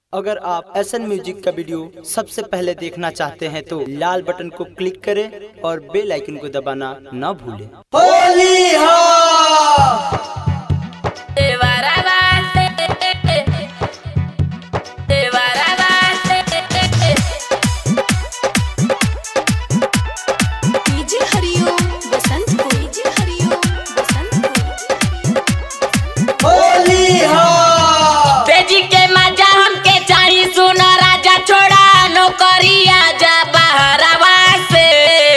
अगर आप S N music का वीडियो सबसे पहले देखना चाहते हैं तो लाल बटन को क्लिक करें और बेल आइकन को दबाना न भूलें डीजे हरिओम बसंत को डीजे हरिओम बसंत को तेजी के मजा हमके चाही सुना राजा छोड़ा नौकरिया जा बहरवा से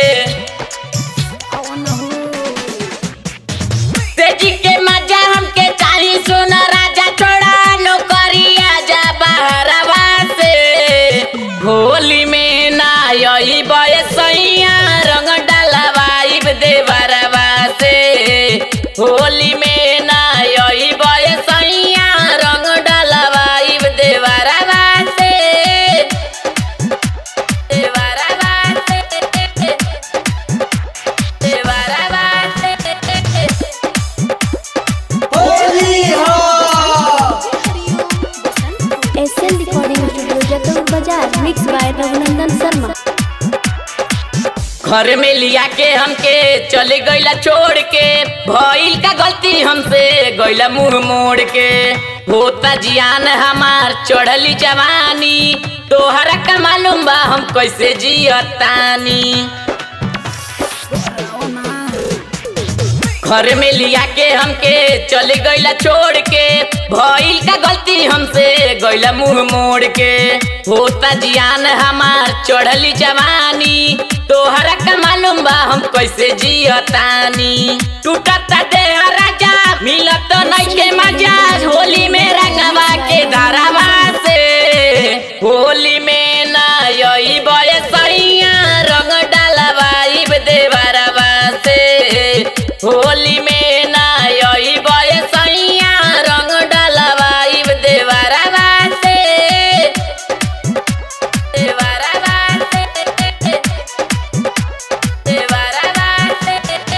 तेजी के मजा हमके चाही सुना राजा छोड़ा नौकरिया जा बहरवा से होली में ना यही बयसैया रंग डलवाइब देवरवा से होली में ना यही बयसैया रंग डलवाइब देवरवा से देवरवा से देवरवा से एसएल रिकॉर्डिंग स्टूडियो जतौर बाजार मिक्स बाय रघुनंदन शर्मा घर में लिया के हमके चले गईला छोड़ के भइल का गलती हमसे गईला मुंह मोड़ के होता जियान हमार चढ़ली जवानी तोहरा का मालूम बा हम कैसे जियतानी घर में लिया के हमके चले गईला छोड़ के भइल का गलती हमसे गईला मुंह मोड़ के होता जियान हमार चढ़ली जवानी तोहरा का मालूम बा हम कैसे जियतानी टूटता देह राजा मिलत नइखे मजा होली में रंगवा के धारावा से होली में ना यही बयसैया रंग डलवाइब देवरवा से होली में ना यही बयसैया रंग डलवाइब देवरवा से देवरवा से देवरवा से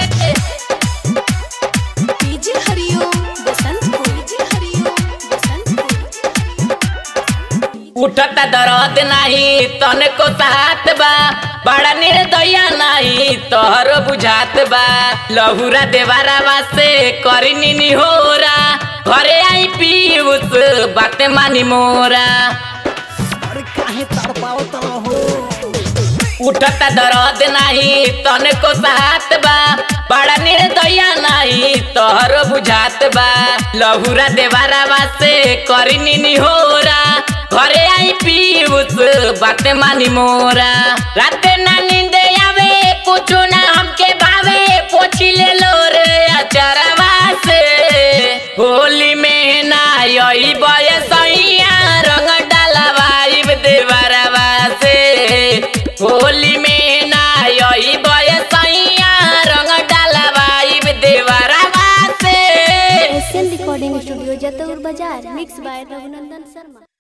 डीजे हरिओम बसंत को डीजे हरिओम बसंत को उठता दर्द नाही तन को साथ बा बड़ा निर्दया नाही तोहरो बुझात बा लहुरा देवारावा से करी निनी होरा घरे आई पीउस बाते मानी मोरा उठता दर्द नाही तन को साथ बा बड़ा निर्दया नाही तोहरो बुझात बा लहुरा देवारावा से करी निनी होरा घरे आई पीउस बाते मानी मोरा राते ना नींद आवे कुछ ना हमके भावे पोछी ले लो रे अचरवा से होली में ना यही बयसैया रंग डलवाइब देवरवा से होली में ना यही बयसैया रंग डलवाइब देवरवा से एसएल रिकॉर्डिंग स्टूडियो जतौर बाजार मिक्स बाय रघुनंदन शर्मा